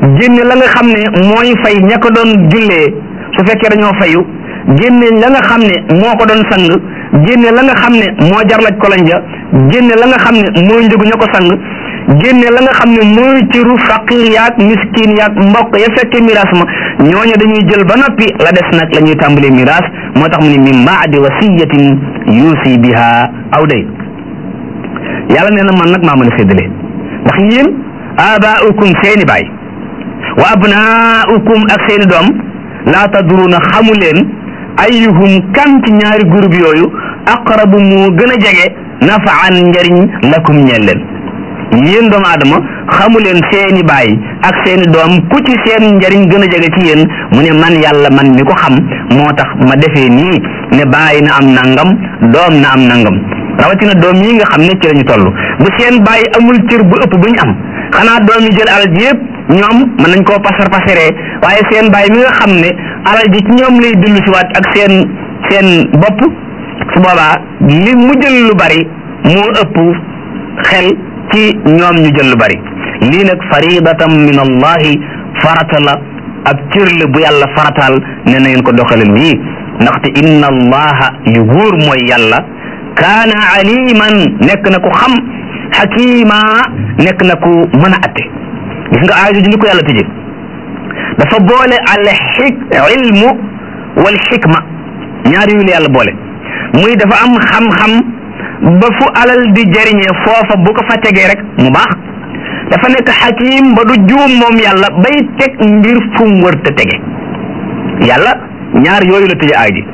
génne la nga xam ne mooy fay ña ko doon jullee su fekkee dañoo fayu génne la nga xam ne moo ko doon sang génne la nga xam ne moo jarlaj koloñ ja génne la nga xam ne mooy njëgu ña ko sang génne la nga xam ne mooy ciru faqir yaag miskin yaag mbokk ya fekkee miraas ma ñooñu dañuy jël ba noppi la des nag la ñuy tàmbalee miraas moo tax mu ne min baadi wasiyatin yuusi biha aw day yàlla nee na man nag maa mën a séddale ndax yéen abaaukum seeni baay wa abnaaukum ak seeni doom laa tadruuna xamu leen ayyuhum kan ci ñaari groupe yooyu aqrabu moo gën a jege nafaan njariñ lakum ñeel leen yéen doomu aadama xamu leen seeni baay ak seeni doom ku ci seen njariñ gën a jege ci yéen mu ne man yàlla man mi ko xam moo tax ma defee nii ne baay na am nangam doom na am nangam rawatina doom yi nga xam ne ci lañu toll bu seen baay amul cër bu ëpp bu ñu am xanaa doom yi jël alal ji yëpp ñoom mën nañ koo pasar pasaree waaye seen baay mi nga xam ne alal ji ci ñoom lay dellu si waat ak seen seen bopp su boobaa li mu jël lu bari moo ëpp xel ci ñoom ñu jël lu bari lii nag faridatan min allahi farata la ab cër la bu yàlla farataal ne na ngeen ko doxale nii ndaxte inna allaha li wóor mooy yàlla kaana aliman nekk na ku xam xakima nekk na ku mën a atte gis nga aaya ji ni ko yàlla tëje dafa boole al xik ilmu wal xikma ñaar yu la yàlla boole muy dafa am xam-xam ba fu alal di jëriñee foofa bu ko fa tegee rek mu baax dafa nekk xakim ba du juum moom yàlla bay teg mbir fu mu wër te tege yàlla ñaar yooyu la tëje aay ji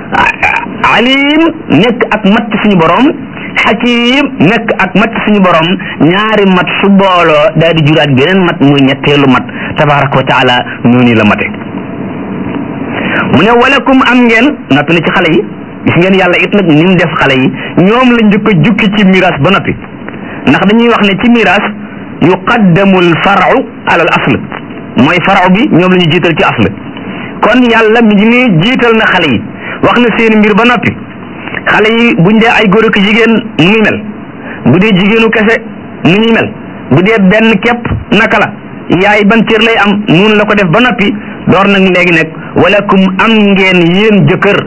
alim nekk ak mat suñu borom xakim nekk ak mat suñu borom ñaari mat su booloo daal di juraat geneen mat muy ñetteelu mat tabaraka wa taala noonu la mate mu ne walakum am ngeen noppi na ci xale yi gis ngeen yàlla it nag ni mu def xale yi ñoom la njëkk a jukki ci miraas ba noppi ndax dañuy wax ne ci miraas yuqaddamu al faru ala al asl mooy faru bi ñoom la ñu jiital ci asl kon yàlla mi ngi nii jiital na xale yi wax na seen mbir ba noppi xale yi buñ dee ay góor ak jigéen nu muy mel bu dee jigéenu kese nu ñuy mel bu dee benn képp naka la yaay ban cër lay am noonu la ko def ba noppi door nag léegi nag walakum am ngeen yéen jëkkër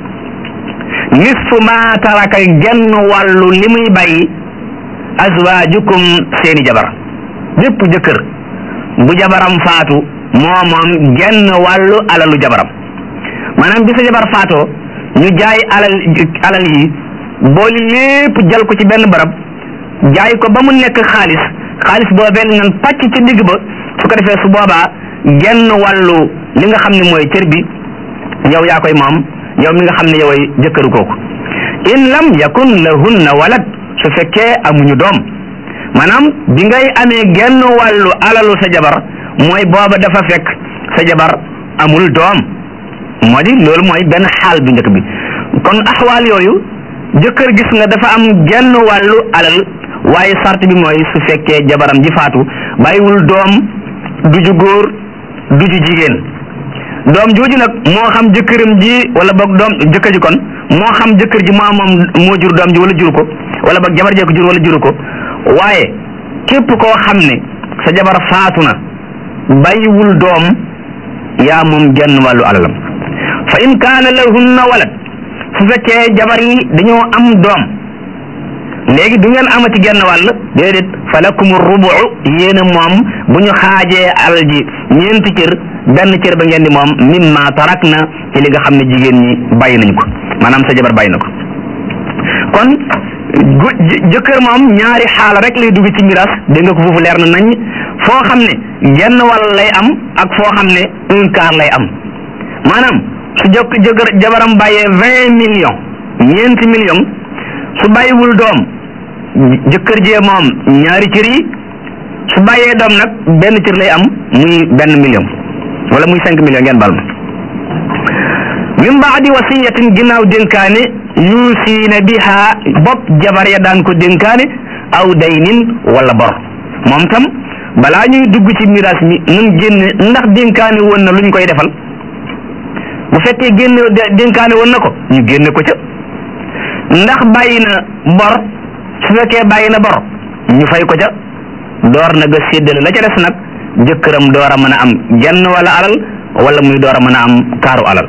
nisfu ma taraka genn wàllu li muy bàyyi azwaajukum seeni jabar bépp jëkkër bu jabaram faatu moo moom genn wàllu alalu jabaram maanaam bi sa jabar faatoo ñu jaay alal alal yi booli lépp jal ko ci benn barab jaay ko ba mu nekk xaalis xaalis boobee nan pàcc ci digg ba su ko defee su boobaa genn wàllu li nga xam ne mooy cër bi yow yaa koy moom yow mi nga xam ne yoway jëkkëru kooku in lam yakun lahunna walad su fekkee amuñu doom maanaam bi ngay amee genn wàllu alalu sa jabar mooy booba dafa fekk sa jabar amul doom moo di loolu mooy benn xaal bu njëkk bi kon axwaal yooyu jëkkër gis nga dafa am genn wàllu alal waaye sart bi mooy su fekkee jabaram ji faatu bàyyiwul doom du ju góor du ju jigéen doom jooju nag moo xam jëkkëram ji wala boog doom jëkkër ji kon moo xam jëkkër ji moo moom moo jur doom ji wala juru ko wala boog jabar jee ko jur wala juru ko waaye képp koo xam ne sa jabar faatu na bàyyiwul doom yaa moom genn wàllu alalam fa in kaana lahunna walad su fekkee jabar yi dañoo am doom léegi du ngeen amati genn wàll déedéet fa lakum rubu yéen a moom bu ñu xaajee alal ji ñeenti cër benn cër ba ngeen di moom mimma tarak na ci li nga xam ne jigéen ñi bàyyi nañ ko maanaam sa jabar bàyyi na ko kon jëkkër moom ñaari xaala rek lay dugg ci miraas dégg nga ko foofu leer na nañ foo xam ne genn wàll lay am ak foo xam ne un quart lay am maanaam su jokk jëkkër jabaram bàyyee vingt millions ñeenti millions su bàyyiwul doom jëkkër jee moom ñaari cër yi su bàyyee doom nag benn cër lay am muy benn million wala muy cinq millions ngeen bal ma min baadi wasiyatin ginnaaw dénkaane yuusiina biha bopp jabar ya daan ko dénkaane aw daynin wala bor moom tam balaa ñuy dugg ci miraas mi nun génne ndax dénkaane woon na luñ koy defal bu fekkee génne dénkaane woon na ko ñu génne ko ca ndax bàyyi na bor su fekkee bàyyi na bor ñu fay ko ca door na ga séddale la ca des nag jëkkëram door a mën a am genn wala alal wala muy door a mën a am kaaru alal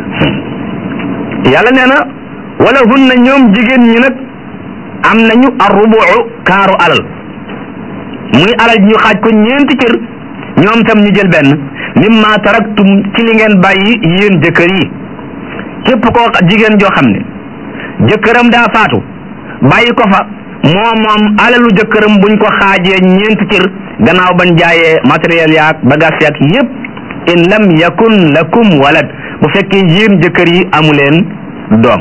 yàlla nee na wala hunna ñoom jigéen ñi nag am nañu arrubu kaaru alal muy alal ji ñu xaaj ko ñeenti cër ñoom tam ñu jël benn mimma taraktum ci li ngeen bàyyi yéen jëkkër yi képp koo jigéen joo xam ne jëkkëram daa faatu bàyyi ko fa moom moom alalu jëkkëram buñ ko xaajee ñeenti cër gannaaw bañ jaayee matériel yaak bagage yaak yépp in lam yakun lakum walad bu fekkee yéen jëkkër yi amuleen doom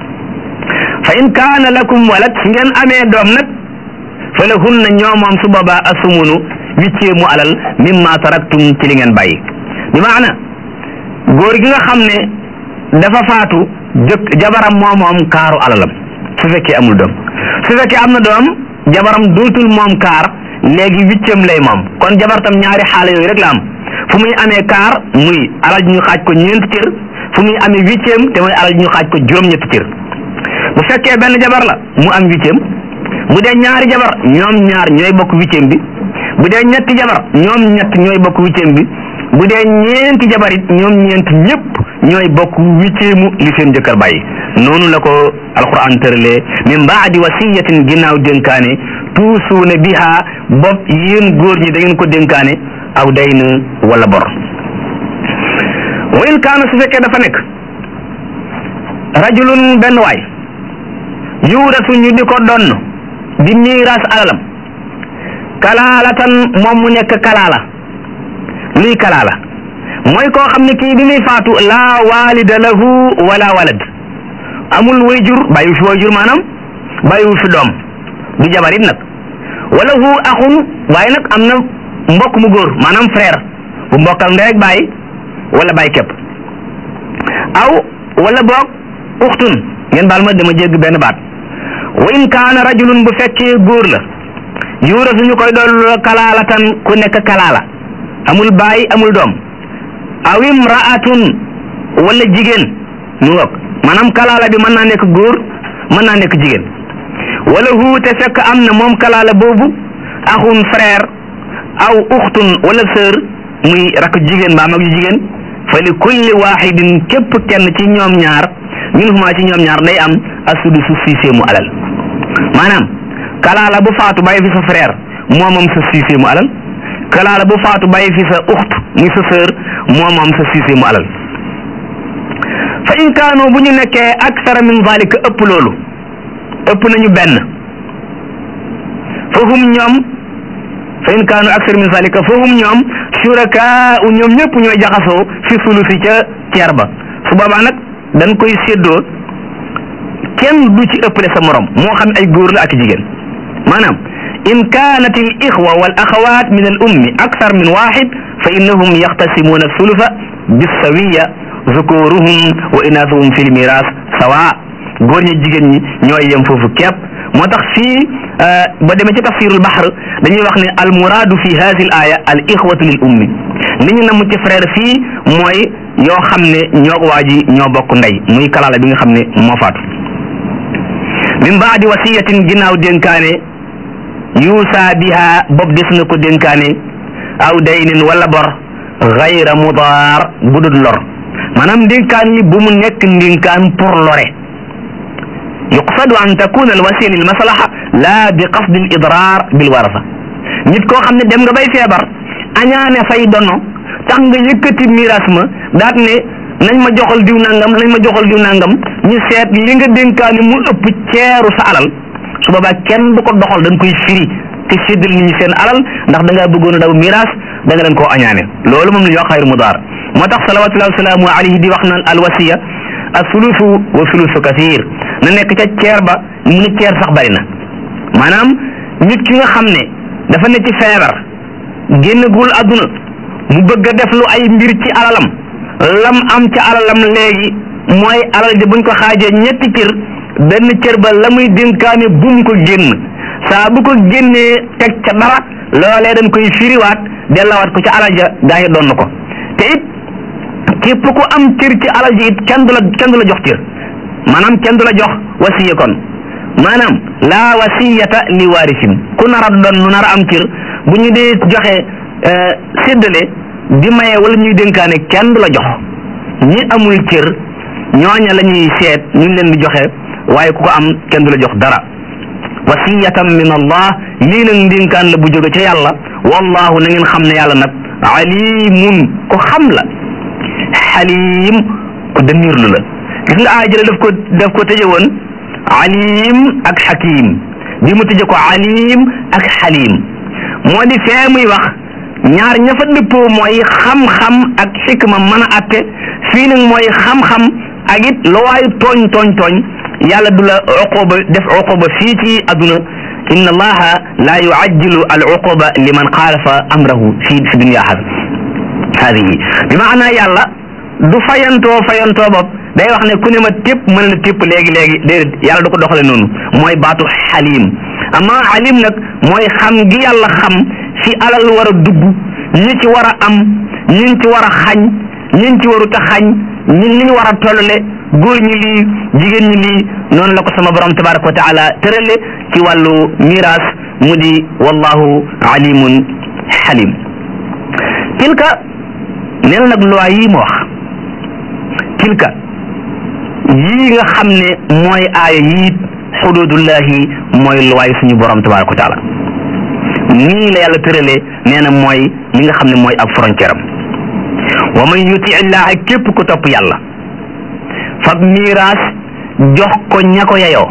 fa in kaana lakum walad su ngeen amee doom nag fa lahunna ñoo moom su boobaa asumunu huitième mu alal mimma taraktum ci li ngeen bàyyi bi maana góor gi nga xam ne dafa faatu jëkk jabaram moo moom kaaru alalam su fekkee amul doom su fekkee am na doom jabaram dootul moom kaar léegi huitième lay moom kon jabar tam ñaari xaala yooyu rek la am fu muy amee kaar muy alal ji ñu xaaj ko ñeenti cër fu muy amee huitième te muy alal ji ñu xaaj ko juróom-ñetti cër bu fekkee benn jabar la mu am huitième bu dee ñaari jabar ñoom ñaar ñooy bokk huitième bi bu dee ñetti jabar ñoom ñett ñooy bokk huitième bi bu dee ñeenti jabar it ñoom ñeent ñëpp ñooy bokk huitième li seen jëkkër bàyyi noonu la ko alquran tëralee min baadi wasiyatin ginnaaw dénkaane tuusuuna biha bopp yéen góor ñi da ngeen ko dénkaane aw dayn wala bor wa in kaana su fekkee dafa nekk rajulun benn waay yuuratu ñu di ko donn di miiras alalam kalaalatan moom mu nekk kalaala luy kalaala mooy koo xam ne kii bi muy faatu laa walida lahu wala walad amul wayjur bàyyi fi wayjur maanaam bàyyiwu fi doom du jabarit nag wala hu axun waaye nag am na mbokk mu góor maanaam frère bu mbokkal ndey ak bàyyi wala bàyyi képp aw wala boog uxtun ngeen baal ma dama jégg benn baat wa in kaana rajulun bu fekkee góor la yuura suñu koy dool kalaalatan ku nekk kalaala amul baay amul doom aw imraatun wala jigéen mu ngoog maanaam kalaala bi mën naa nekk góor mën naa nekk jigéen wala hu te fekk am na moom kalaala boobu axun frère aw uxtun wala sœur muy rakk jigéen mbaa mag ju jigéen fa li kulli waxidin képp kenn ci ñoom ñaar minhuma ci ñoom ñaar day am asudusu sixième mu alal maanaam kalaala bu faatu bàyyi fi sa frère moo moom sa sixième mu alal kalaala bu faatu bàyyi fi sa uxt muy sa sœur moo moom sa sixième mu alal fa in kaanu bu ñu nekkee aksara min zalika ëpp loolu ëpp nañu benn fahum ñoom fa in kaanu aksara min zalika fahum ñoom shurakaa ñoom ñëpp ñooy jaxasoo fi sulusi ca ceer ba su boobaa nag dañ koy séddoo kenn du ci ëppale sa morom moo xam ay góor la ak jigéen maanaam in kaanat al ixwa wal axawaat min al ummi akthar min waxid fa innahum yaxtasimuuna sulufa bisawiya zukuruhum wa inaasuhum fi lmiras sawa góor ñi jigéen ñi ñooy yem foofu képp moo tax fii ba demee ci tafsirul bahr dañuy wax ne al muraadu fi hadi al aya al ixwatu lil ummi li ñu namm ci frère fii mooy yoo xam ne ñoo waa ji ñoo bokk ndey muy kalaala bi nga xam ne moo faatu min baadi wasiyatin ginnaaw dénkaane yuusa biha bopp des na ko dénkaane aw daynin wala bor gayra mudaar bu dul lor maanaam ndénkaan yi bu mu nekk ndénkaan pour lore yuqsadu an takuna al wasiya lil maslaha la bi qasdi al idrar bil warasa nit koo xam ne dem nga bay feebar añaane say dono tax nga yëkkati miras ma daat ne nañ ma joxal diw nangam nañ ma joxal diw nangam ñu seet li nga dénkaani mu ëpp ceeru sa alal su boobaa kenn du ko doxal dañ koy firi te séddal nit ñi seen alal ndax da ngaa bëggoon a daw miras da nga leen koo añaane loolu moom la ñuy wax xayru mudaar moo tax salawatullahi wasalaamu alayhi di wax naan alwasiya asulusu wa sulusu kathir na nekk ca ceer ba mu ne ceer sax bari na maanaam nit ki nga xam ne dafa ne ci feebar génnagul àdduna mu bëgg a def lu ay mbir ci alalam lam am ca alalam léegi mooy alal ji buñ ko xaajee ñetti cër benn cër ba la muy dénkaane bum ko génn saa bu ko génnee teg ca dara loolee dañ koy firiwaat dellawaat ko ca alal ja gaa yi doon ko te it képp ku am cër ci alal ji it kenn du la kenn du la jox cër maanaam kenn du la jox wasiya kon maanaam laa wasiyata li waarisin ku nar a doon nu nar a am cër bu ñu dee joxe séddale di maye wala ñuy dénkaane kenn du la jox ñi amul cër ñooña la ñuy seet ñu leen di joxe waaye ku ko am kenn du la jox dara wasiyatan min allah lii nag ndénkaan la bu jóge ca yàlla wallahu na ngeen xam ne yàlla nag alimun ko xam la xalim ko dënniirlu la gis nga aajële daf ko daf ko tëje woon alim ak xakim bi mu tëje ko alim ak xalim moo di fee muy wax ñaar ña fa dëppoo mooy xam-xam ak xikma mën a atte fii nag mooy xam-xam ak it lu waayu tooñ tooñ tooñ yàlla du la uquba def uquba fii ci adduna inna allaha la yuajjilu al uquba liman xaalafa amrahu fi fi dunia hadihi bi maanaa yàlla du fayantoo fayantoo bopp day wax ne ku ne ma tépp mën la tépp léegi léegi déedéet yàlla du ko doxale noonu mooy baatu xalim amma alim nag mooy xam gi yàlla xam fi alal war a dugg ñi ci war a am ñi ci war a xañ ñi ci warut a xañ ñi li ñu war a tollale góor ñi lii jigéen ñi lii noonu la ko sama borom tabaraka wa taala tërale ci wàllu miraas mu di wallahu alimun xalim tilka nee na nag loi yii ma wax tilka yii nga xam ne mooy aaya yii xududullahi mooy loi suñu borom tabaraka wa taala nii la yàlla tëralee nee na mooy li nga xam ne mooy ab frontière am wa man yuti illaha képp ku topp yàlla fab miiraas jox ko ña ko yeyoo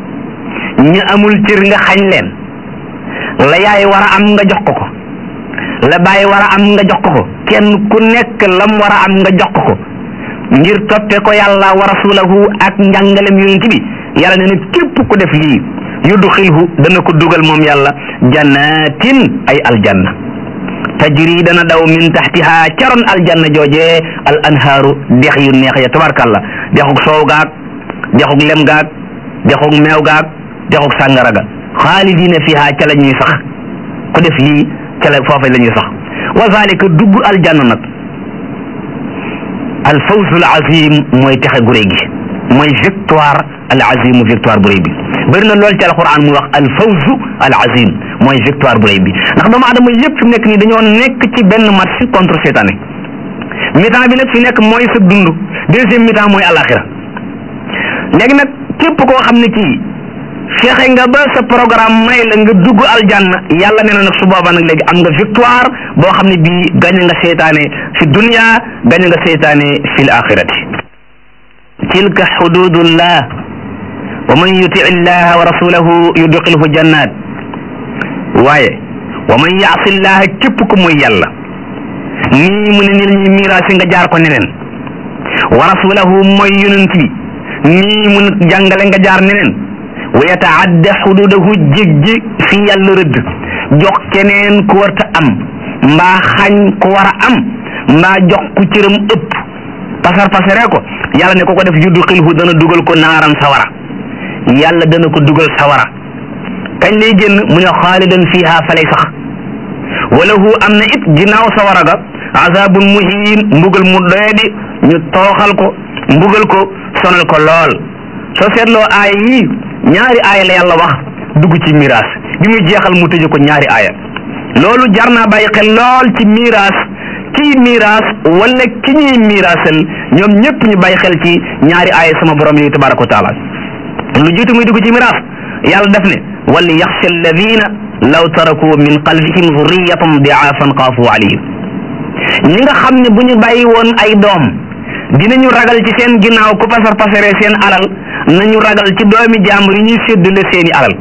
ña amul cër nga xañ leen la yaay war a am nga jox ko ko la baay war a am nga jox ko ko kenn ku nekk lam war a am nga jox ko ko ngir toppe ko yàlla wa rasulahu ak njàngalem yonent bi yàlla nee na képp ku def lii yudxilhu dana ko dugal moom yàlla jannatin ay aljanna tajri dana daw min taxtiha caroon aljanna jooje al anhaaru dex yu neex ya tabarkalla dexug soow gaag dexug lem gaag dexug meew gaag dexug sàngara ga xaalidina fiha ca la ñuy sax ku def lii ca la foofa la ñuy sax wa zalika dugg aljanna nag al fawzul azim mooy texe gu réy gi mooy victoire al azim victoire bu réy bi bëri na lool ci alquran muy wax al fawzu al azim mooy victoire bu réy bi ndax doomu adama yëpp fi mu nekk nii dañoo nekk ci benn match contre seytaane mi-temps bi nag fi nekk mooy sa dund deuxième mi-temps mooy alaxira léegi nag képp koo xam ne kii fexe nga ba sa programme may la nga dugg aljanna yàlla nee na nag su boobaa nag léegi am nga victoire boo xam ne bii gañe nga seytaane fi dunia gañe nga seytaane fi l axirati tilka xududullah wa man yuti illaha wa rasulahu yudxilhu jannat waaye wa man yaasi llaha képp ku muy yàlla nii mu ne ni lañuy miraasi nga jaar ko neneen wa rasulahu mooy yonent bi nii mu ne jàngale nga jaar neneen wa yataadda xududahu jéggi fi yàlla rëdd jox keneen ku warta am mbaa xañ ku war a am mbaa jox ku cëram ëpp pasar pasare ko yàlla ne ko ko def yudxilhu dana dugal ko naaran sawara yàlla dana ko dugal sawara kañ lay génn mu ne xaalidan fiha falay sax walahu am na it ginnaaw sawara ga azabun muhin mbugal mu doyadi ñu tooxal ko mbugal ko sonal ko lool soo seetloo aaya yi ñaari aaya la yàlla wax dugg ci miraas bi muy jeexal mu tëje ko ñaari aaya loolu jar naa bàyyi xel lool ci miraas kii miraas wala ki ñuy miraasal ñoom ñëpp ñu bàyyi xel ci ñaari aaya sama borom yi tabaraka wa taala lu jiitu muy dugg ci miraas yàlla def ne wal yaxsha alladina law taraku min qalbihim zurriyatan diaafan xaafu alayhim ñi nga xam ne bu ñu bàyyi woon ay doom dinañu ragal ci seen ginnaaw ku pasar pasare seen alal nañu ragal ci doomi jàmbur yi ñuy séddale seeni alal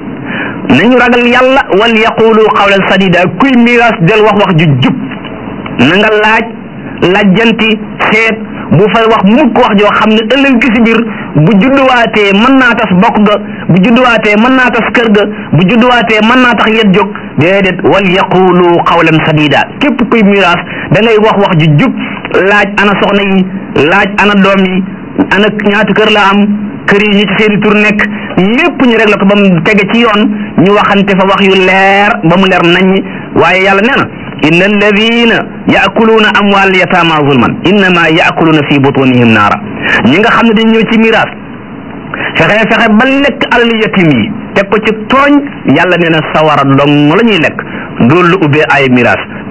nañu ragal yàlla wal yaqulu qawlan sadida kuy miraas del wax wax ju jub na nga laaj lajjanti seet bu fay wax mukk wax joo xam ne ëllëg ki si biir bu judduwaatee mën naa tas bokk ga bu judduwaatee mën naa tas kër ga bu judduwaatee mën naa tax yet jóg déedéet wal yaqulu qawlan sadida képp kuy miraas da ngay wax wax ju jub laaj ana soxna yi laaj ana doom yi ana ñaata kër la am kër yi ñi ci seeni tur nekk lépp ñu réglé ko ba mu tege ci yoon ñu waxante fa wax yu leer ba mu leer naññ waaye yàlla nee na inna alladina yaakuluuna amwaal yataama zulman innama yaakuluuna fi butunihim naara ñi nga xam ne dañ ñëw ci miraas fexe fexe ba lekk alal yatim yi teg ko ci tooñ yàlla nee na sawara dong la ñuy lekk loolu lu ubbee ay miraas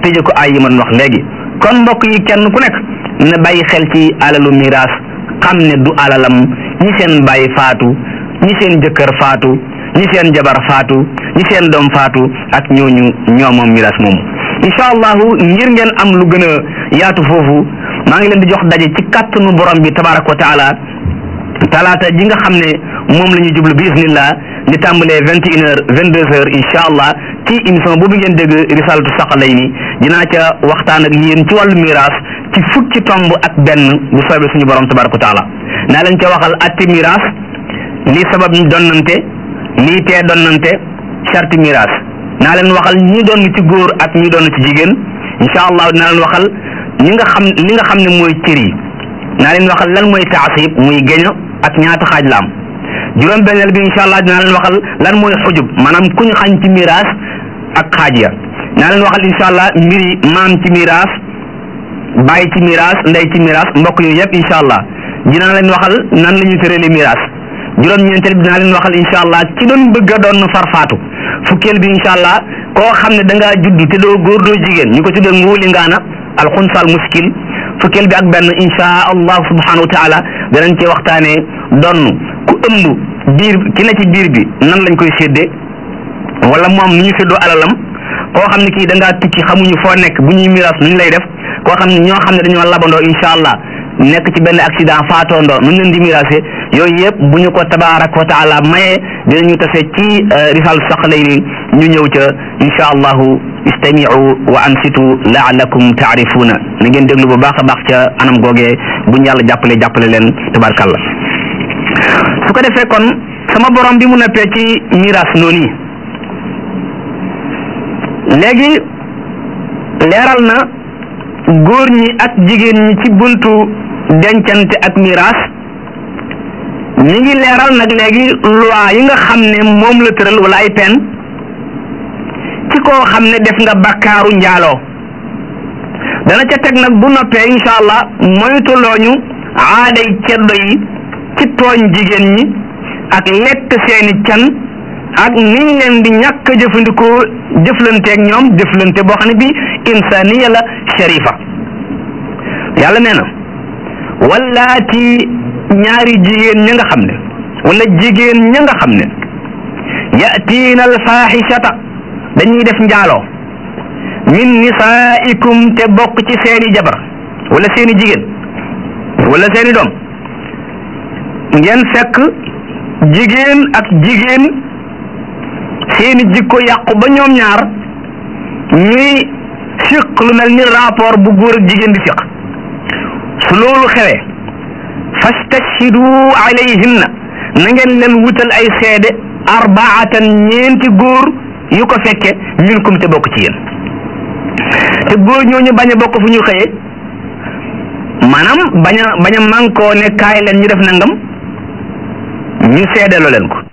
tëje ko ay yi ma doon wax léegi kon mbokk yi kenn ku nekk na bàyyi xel ci alalu miraas xam ne du alalam ñi seen bàyyi faatu ñi seen jëkkër faatu ñi seen jabar faatu ñi seen doom faatu ak ñooñu ñoo moom miraas moomu incha allahu ngir ngeen am lu gën a yaatu foofu maa ngi leen di jox daje ci kàttanu borom bi tabaraka wa taala talaata ji nga xam ne moom la ñuy jublu bi isnillah di tàmbalee vingt et une heures vingt deux heures incha allah ci émission boobu ngeen dégg risalatu saqalayni dinaa ca waxtaan ak yéen ci wàllu miraas ci fukki tomb ak benn bu soobee suñu borom tabaraka wa taala naa leen ca waxal atti miraas lii sabab ñu donnante lii tee donnante charti miraas naa leen waxal ñi doon ci góor ak ñi doon ci jigéen incha allah dinaa leen waxal ñi nga xam li nga xam ne mooy cër yi naa leen waxal lan mooy taasib muy geño ak ñaata xaaj la am juróom benneel bi incha allah dinaa leen waxal lan mooy xujub maanaam ku ñu xañ ci miraas ak xaaj ya naa leen waxal incha allah mbiri maam ci miraas bàyyi ci miraas ndey ci miraas mbokk yooyu yëpp incha allah dinaa leen waxal nan la ñuy tërale miraas juróom-ñeenteel bi dinaa leen waxal incha allah ci doon bëgg a doon farfaatu fukkeel bi incha allah koo xam ne da ngaa judd te doo góor doo jigéen ñu ko tuddee nguuli ngaana alxunsal muskil fukkeel bi ak benn insha allah subhanahu wa taala danañ ci waxtaanee donn ku ëmb biir ki ne ci biir bi nan lañ koy séddee wala moom nu ñu séddoo alalam koo xam ne kii da ngaa tukki xamuñu foo nekk bu ñuy miraas nu ñu lay def koo xam ne ñoo xam ne dañoo labandoo insha allah nekk ci benn accident faatoondoo nu ñu leen di miraase yooyu yëpp bu ñu ko tabaaraka wa taala mayee dinañu tase ci risal saqalayni ñu ñëw ca insha allahu istamiu wa ansitu laalakum taarifuuna na ngeen déglu bu baax a baax ca anam googee buñ yàlla jàppale jàppale leen tabarkalla su ko defee kon sama borom bi mu neppee ci miraas noonu léegi leeral na góor ñi ak jigéen ñi ci buntu dencante ak miraas ñi ngi leeral nag léegi loi yi nga xam ne moom la tëral wala ay pen ci koo xam ne def nga bakkaaru njaaloo dana ca teg nag bu noppee incha allah moytulooñu aaday ceddo yi ci tooñ jigéen ñi ak lekk seeni can ak niñ leen di ñàkk a jëfandikoo jëflanteeg ñoom jëflante boo xam ne bi insaniya la sharifa yàlla nee na wallaati ñaari jigéen ña nga xam ne wala jigéen ña nga xam ne yatiina alfaaxishata dañuy def njaaloo min nisaikum te bokk ci seeni jabar wala seeni jigéen wala seeni doom ngeen fekk jigéen ak jigéen seeni jikko yàqu ba ñoom ñaar ñuy siq lu mel ni rapport bu góor ak jigéen di siq su loolu xewee fastashhidu alayhinna na ngeen leen wutal ay seede arbaatan ñeenti góor yu ko fekke minkum te bokk ci yéen te góor ñooñu bañ a bokk fu ñu xëyee maanaam bañ a bañ a mànkoo ne kaay leen ñu def nangam ñu seedeloo leen ko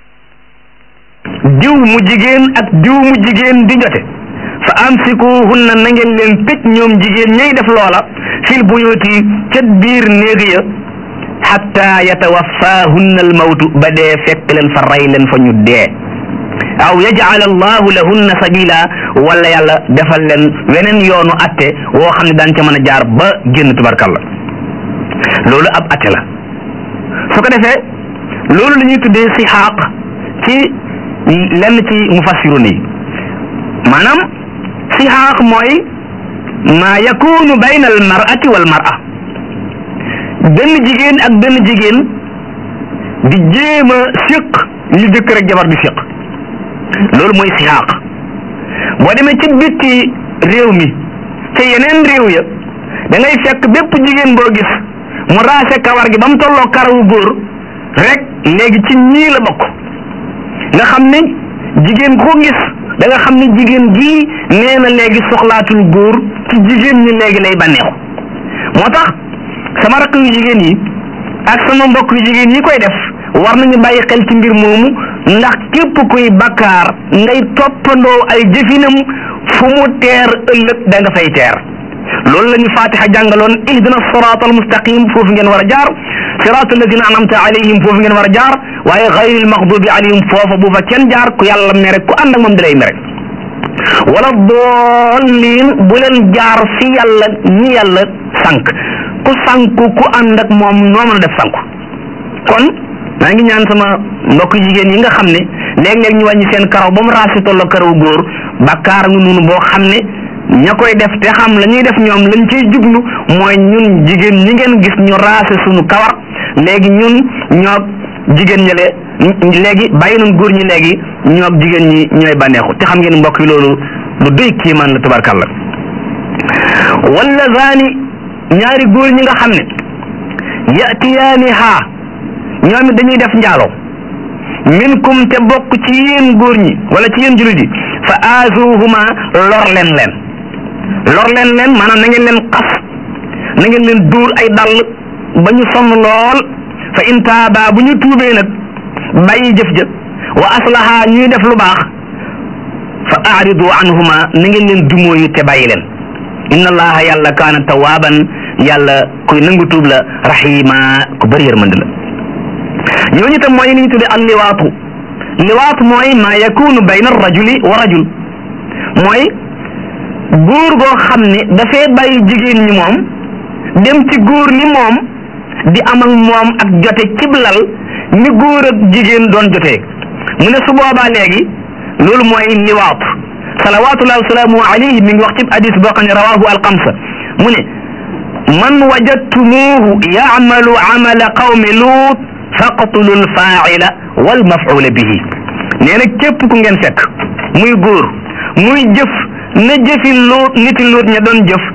diw mu jigéen ak diw mu jigéen di jote fa amsikuhunna na ngeen leen tëj ñoom jigéen ñay def loola fil buyuti ca biir néeg ya xatta yatawaffahunna al mawtu ba dee fekk leen fa rey leen fa ñu dee aw yaj'al allahu lahunna sabila wala yàlla defal leen weneen yoonu atte woo xam ne daan ca mën a jaar ba génn tubarkalla loolu ab atte la su ko defee loolu la ñuy tuddee sixaaq ci lenn ci mufassirun yi maanaam sixaaq mooy maa yakunu bayna al mar'ati wal mar'a benn jigéen ak benn jigéen di jéem a séq li jëkkër ak jabar di séq loolu mooy sixaaq boo demee ci bitti réew mi ca yeneen réew ya da ngay fekk bépp jigéen boo gis mu raase kawar gi ba mu tolloo karawu góor rek léegi ci ñii la bokk nga xam ne jigéen ko gis da nga xam ne jigéen gii nee na léegi soxlaatul góor ci jigéen ñi léegi lay bànneexu moo tax sama rakk yu jigéen yi ak sama mbokk yu jigéen yi koy def war nañu bàyyi xel ci mbir moomu ndax képp kuy bakkaar ngay toppandoo ay jëfinam fu mu teer ëllëg da nga fay teer loolu la ñu fatiha jàngaloon ihdina sirat al mustaqim foofu ngeen war a jaar sirat alladina anamta alayhim foofu ngeen war a jaar waaye xayril maxdubi alayhim foofa bu fa kenn jaar ku yàlla mere ku ànd ak moom dalay mere wala doolliin bu leen jaar fi yàlla ñi yàlla sànq ku sànku ku ànd ak moom noo mën a def sànku kon maa ngi ñaan sama mbokk jigéen yi nga xam ne léeg-léeg ñu wàññi seen karaw ba mu raasi tolloo karaw góor bàkkaar nga noonu boo xam ne ña koy def te xam la ñuy def ñoom lañ ciy jublu mooy ñun jigéen ñi ngeen gis ñu raase suñu kawar léegi ñun ñoo jigéen ñale léegi bàyyi nañ góor ñi léegi ñoo jigéen ñi ñooy bànneexu te xam ngeen mbokk yi loolu lu doy kiimaan la tabarkalla wala zaani ñaari góor ñi nga xam ne yatiyaani haa ñoom it dañuy def njaaloo minkum te bokk ci yéen góor ñi wala ci yéen jullit yi fa aazuhuma lor leen leen lor leen leen maanaam na ngeen leen xas na ngeen leen duur ay dàll ba ñu sonn lool fa in taaba bu ñu tuubee nag bàyyi jëf jëf wa aslaha ñuy def lu baax fa aaridu anhuma na ngeen leen dumóoyu te bàyyi leen inna allaha yàlla kaana tawaaban yàlla kuy nangu tuub la rahima ku bëri yërmande la ñooñu tam mooy li ñu tudde al liwaatu liwaatu mooy ma yakunu bayna rajuli wa rajul mooy góor goo xam ne dafay bàyyi jigéen ñi moom dem ci góor ni moom di am ak moom ak jote cib lal ni góor ak jigéen doon jotee mu ne su boobaa léegi loolu mooy liwaatu salawatullahi wasalaamu alayhi mi ngi wax ci hadis boo xam ne rawahu alxamsa mu ne man wajadtumuhu yaamalu amala qawmi luut faqtulu lfaaila walmafula bihi nee na képp ku ngeen fekk muy góor muy jëf na jëfi luut niti luut ña doon jëf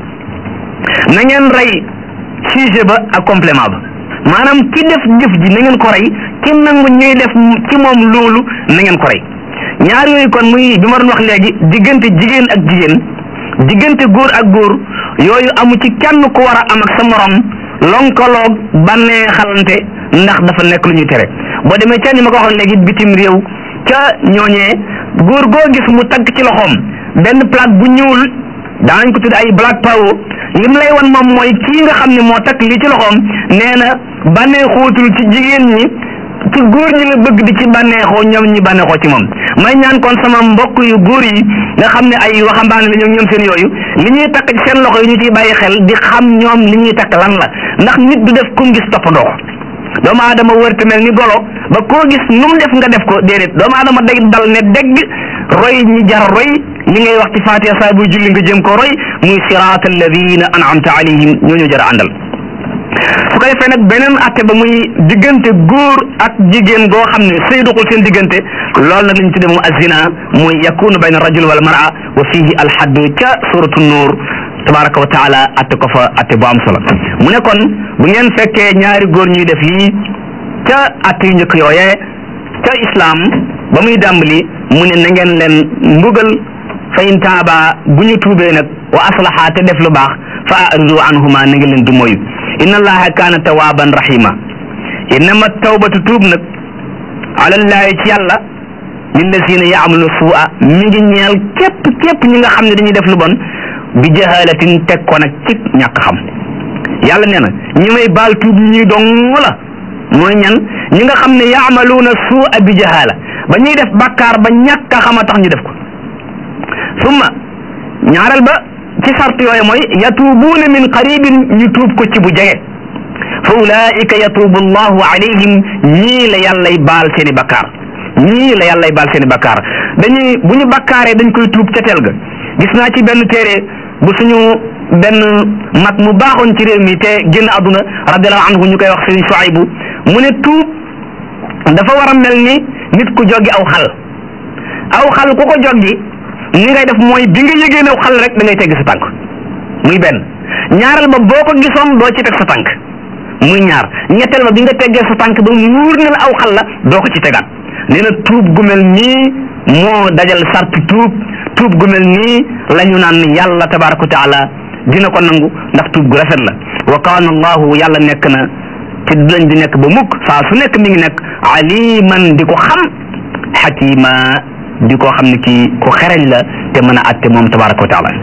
na ngeen rey sujet ba ak complément ba maanaam ki def jëf ji na ngeen ko rey ki nangu ñuy def ci moom loolu na ngeen ko rey ñaar yooyu kon muy bi ma doon wax léegi diggante jigéen ak jigéen diggante góor ak góor yooyu amu ci kenn ku war a am ak sa morom lonkaloog bannee xalante ndax dafa nekk lu ñuy tere boo demee ca ni ma ko waxoon léegi bitim réew ca ñooñee góor goo gis mu tagg ci loxoom benn plaque bu ñuul daanañ ko tudd ay black power lim lay wan moom mooy kii nga xam ne moo takk lii ci loxoom nee na bannee xóotul ci jigéen ñi ci góor ñi la bëgg di ci bànneexoo ñoom ñi bànneexoo ci moom may ñaan kon sama mbokk yu góor yi nga xam ne ay waxambaane la ñoom ñoom seen yooyu li ñuy takk ci seen loxo yi ñu ciy bàyyi xel di xam ñoom li ñuy takk lan la ndax nit du def kum gis toppandoo doomu aadama wër te mel ni golo ba koo gis nu mu def nga def ko déedéet doomu aadama day dal ne dégg roy ñi jar roy li ngay wax ci fatiha saa buy julli nga jëm ko roy muy siraat alladina an'amta alayhim ñooñu jar a àndal su ko defee nag beneen atte ba muy diggante góor ak jigéen goo xam ne sëy doxul seen diggante loolu nag lañ tudde moom azina muy yakunu bayna rajul wal mar'a wa fihi alhaddu ca suratu nuur tabaraka wa taala atte ko fa atte bu am solo mu ne kon bu ngeen fekkee ñaari góor ñuy def yii ca atte yu njëkk yooyee ca islam ba muy dàmbali mu ne na ngeen leen mbugal fa in taaba bu ñu tuubee nag wa aslaha te def lu baax fa aridu anhuma na ngeen leen du moyu inna allaha kaana tawaaban rahima innama tawbatu tuub nag alallahi ci yàlla lillazina yaamalu suua mi ngi ñeel képp képp ñi nga xam ne dañuy def lu bon bi jahalatin teg ko nag ci ñàkk xam yàlla nee na ñi may baal tuub ñi dong la mooy ñan ñi nga xam ne yaamaluuna suua bi jahala ba ñuy def bàkkaar ba ñàkk a xam a tax ñu def ko summa ñaareel ba ci sart yooyu mooy yatuubuuna min qaribin ñu tuub ko ci bu jege fa ulaika yatuubu allahu alayhim ñii la yàllay baal seeni bakkaar ñii la yàllay baal seeni bakkaar dañuy bu ñu bakkaaree dañ koy tuub ca teel ga gis naa ci benn téere bu suñu benn mag mu baaxoon ci réew mi te génn àdduna radiallahu anhu ñu koy wax sëriñ Shuaybu mu ne tuub dafa war a mel ni nit ku joggi aw xal aw xal ku ko joggi ni ngay def mooy bi nga yëgee new xal rek da ngay tegg sa tànk muy benn ñaareel ba boo ko gisoon doo ci teg sa tànk muy ñaar ñetteel ba bi nga teggee sa tànk ba muur ne la aw xal la doo ko ci tegaat nee na tuub gu mel nii moo dajal sarti tuub tuub gu mel nii la ñu naan yàlla tabaraka wa taala dina ko nangu ndax tuub gu rafet la wa kaana allahu yàlla nekk na ci lañ di nekk ba mukk saa su nekk mi ngi nekk aliman di ko xam xakima di ko xam ne kii ku xereñ la te mën a atte moom tabaraka wa taala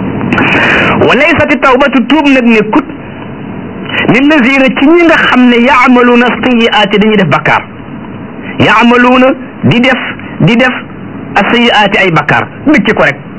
wa laysati tawbatu tuub nag nekkut lillazina ci ñi nga xam ne yaamaluuna sayiaati dañuy def bakkaar yaamaluuna di def di def asayiaati ay bakkaar dëkki ko rek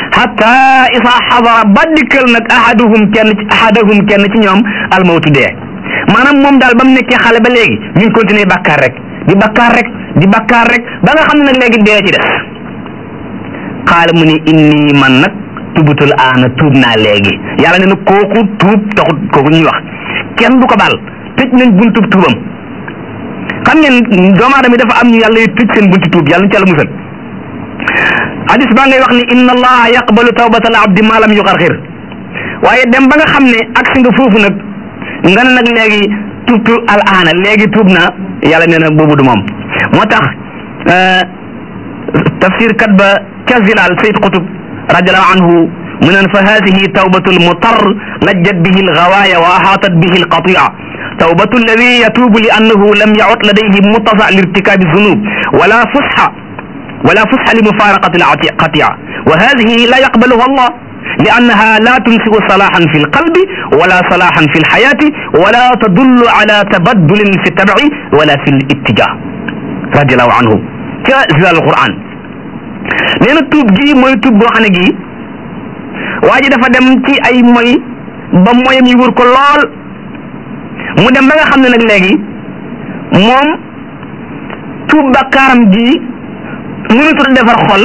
hatta isa xadara ba dikkal nag ahaduhum kenn ci ahadahum kenn ci ñoom almawtu dee maanaam moom daal ba mu nekkee xale ba léegi mi ngi continuer bakkaar rek di bakkaar rek di bakkaar rek ba nga xam ne nag léegi dee ci des xaala mu ni inni man nag tubutul aana tuub naa léegi yàlla ne na kooku tuub taxut kooku ñuy wax kenn du ko baal tëj nañ buntub tuubam xam ngeen doomu aadama yi dafa am ñu yàlla yu tëj seen bunti tuub yàlla ñu ci yàlla musal hadis baa ngay wax ni inna allaha yaqbalu tawbatal abdi ma lam yuxarxir waaye dem ba nga xam ne agsi nga foofu nag nga ne nag léegi tuubtu al aana léegi tuub naa yàlla nee na boobu du moom moo tax tafsir kat ba ca Zilaal Sayd Qutub radiallahu anhu mu naan fa hadihi tawbatu lmutar lajjat bihi lgawaaya wa ahaatat bihi lqatia tawbatu alladi yatuubu li annahu lam yacud ladayhi muttasa lirtikabi zunub wala fusxa wala fusxa limufaraqati lqatia wa hadihi la yaqbaluha allah لأنها لا تنشئ صلاحا في القلب ولا صلاحا في الحياة ولا تدل على تبدل في التبع ولا في الاتجاه رضي الله عنه كزلال القرآن nee na tuub gi mooy tuub boo xam ne gii waa ji dafa dem ci ay moy ba moyam yi wër ko lool mu dem ba nga xam ne nag léegi moom tuub bakkaaram gi mënutu a defar xol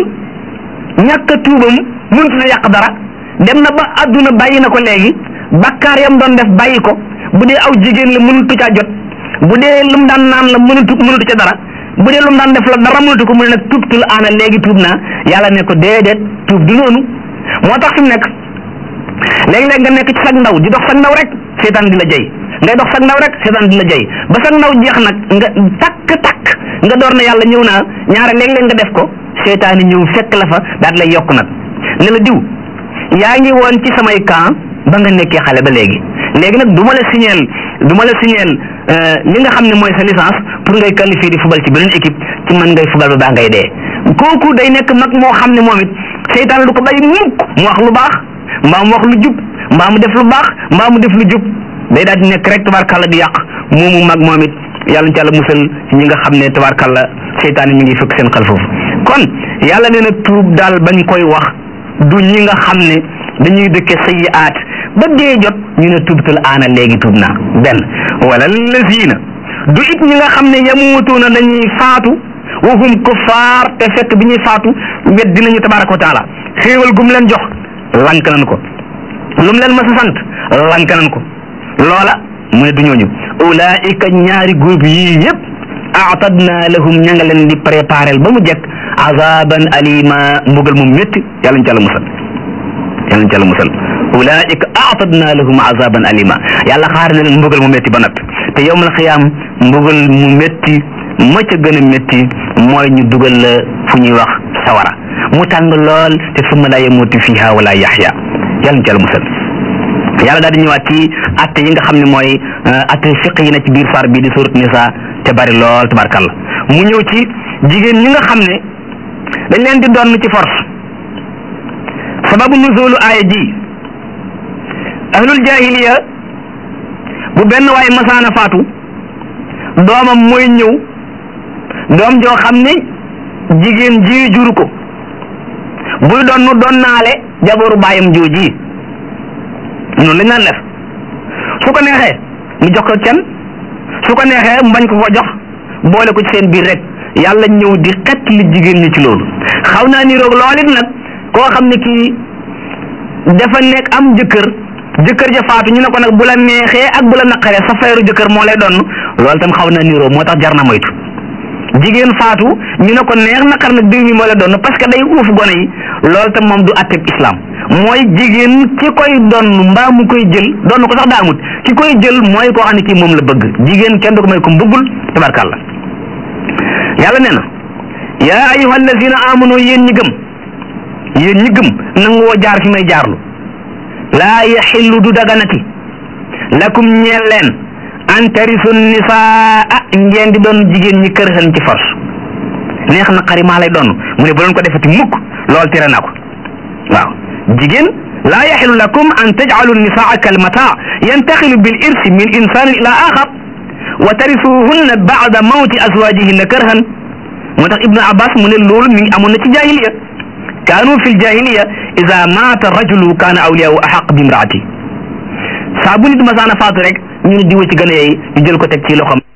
ñàkk a tuubam mënutu a yàq dara dem na ba àdduna bàyyi na ko léegi bakkaar yam doon def bàyyi ko bu dee aw jigéen la mënutu caa jot bu dee lu mu daan naan la mënutu mënutu ca dara bu dee lu mu daan def la dara mënatu ko mu ne nag tuubtul aana léegi tuub naa yàlla ne ko déedéet tuub du noonu moo tax fi mu nekk léegi-léeg nga nekk ci sag ndaw di dox sag ndaw rek seetaan di la jëy ngay dox sag ndaw rek seetaan di la jëy ba sag ndaw jeex nag nga takk takk nga door na yàlla ñëw naa ñaare léeg-léeg nga def ko seetaan yi ñëw fekk la fa daal lay yokk nag ne la diw yaa ngi woon ci samay camp ba nga nekkee xale ba léegi léegi nag du ma la signeel du ma la signeel li nga xam ne mooy sa licence pour ngay qualifier di fubal ci beneen équipe ci man ngay fubal ba baa ngay dee kooku day nekk mag moo xam ne moom it seytaan du ko bàyyi mukk mu wax lu baax mbaa mu wax lu jub mbaa mu def lu baax mbaa mu def lu jub day daal di nekk rek tabarkalla di yàq moomu mag moom it yàlla ci yàlla musal ci ñi nga xam ne tabarkalla seytaan yi mi ngi fekk seen xel foofu kon yàlla nee na tuub daal bañ koy wax du ñi nga xam ne dañuy dëkke sayyi'aat ba dee jot ñu ne tubtul aana léegi tuub naa benn wala lazina du it ñi nga xam ne yamuutuuna dañuy faatu wa hum kuffaar te fekk bi ñuy faatu wet dinañu tabaraka wa taala xéewal gum leen jox lank nañ ko lum leen mas a sant lank nañ ko loola mu ne du ñooñu ulaika ñaari groupe yii yëpp aatadna lahum ña nga leen di préparel ba mu jekk azaban alima mbugal mu métti yàlla ñu ci àlla musal yàlla ñu ci àlla musal ulaika aatadna lahum azaban alima yàlla xaar na leen mbugal mu métti ba noppi te yowmal xiyaam mbugal mu métti ma ca gën a métti mooy ñu dugal la fu ñuy wax sawara mu tàng lool te summa la yamutu fiha wala yaxya yàlla ñu ci àlla musal yàlla daal di ñëwaat ci atte yi nga xam ne mooy atte fiq yi na ci biir saar bii di surat nisa te bari lool tabarkalla mu ñëw ci jigéen ñi nga xam ne dañ leen di doon ci force sababu nuzulu aaya ji ahlul jahiliya bu benn waay masaana faatu doomam mooy ñëw doom joo xam ne jigéen ji juru ko buy doon nu doon naale jaboru baayam jooji noonu lañ naan def su ko neexee mu jox ko kenn su ko neexee mu bañ ko ko jox boole ko ci seen biir rek yàlla ñëw di xett li jigéen ñi ci loolu xaw naa ni roog lool it nag koo xam ne kii dafa nekk am jëkkër jëkkër ja faatu ñu ne ko nag bu la neexee ak bu la naqaree sa feeru jëkkër moo lay doon loolu tam xaw naa niroo moo tax jar na moytu jigéen faatu ñu ne ko neex naqar nag diw mi moo lay doon parce que day uuf gone yi loolu tam moom du atteb islam mooy jigéen ki koy donn mbaa mu koy jël donn ko sax daamut ki koy jël mooy koo xam ne kii moom la bëgg jigéen kenn du ko may ko bëggul tabarkàlla yàlla nee na yaa ayuha allazina amanu yéen ñi gëm yéen ñi gëm nangoo jaar fi may jaarlu laa yaxillu du daganati lakum ñeel leen an tarisu nisaa ngeen di doon jigéen ñi kër xen ci force neex na xari maa lay doon mu ne bu leen ko defati mukk lool tere naa ko waaw jigéen laa yaxilu lakum an tajcalu nisaa kalmataa yantaxilu bil irsi min insanin ila axar wa tarisuhunna bacda mawti azwajihinna karhan moo tax ibnu abbas mu ne loolu mi ngi amoon na ci jahiliya kaanu fi ljahiliya ida maata rajulu kaana awliyaahu ahaq bi imraati saa bu nit masaana faatu rek ñu ne diwa ci gën a yey ñu jël ko teg ci loxoom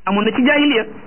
amoon na ci jaahiliya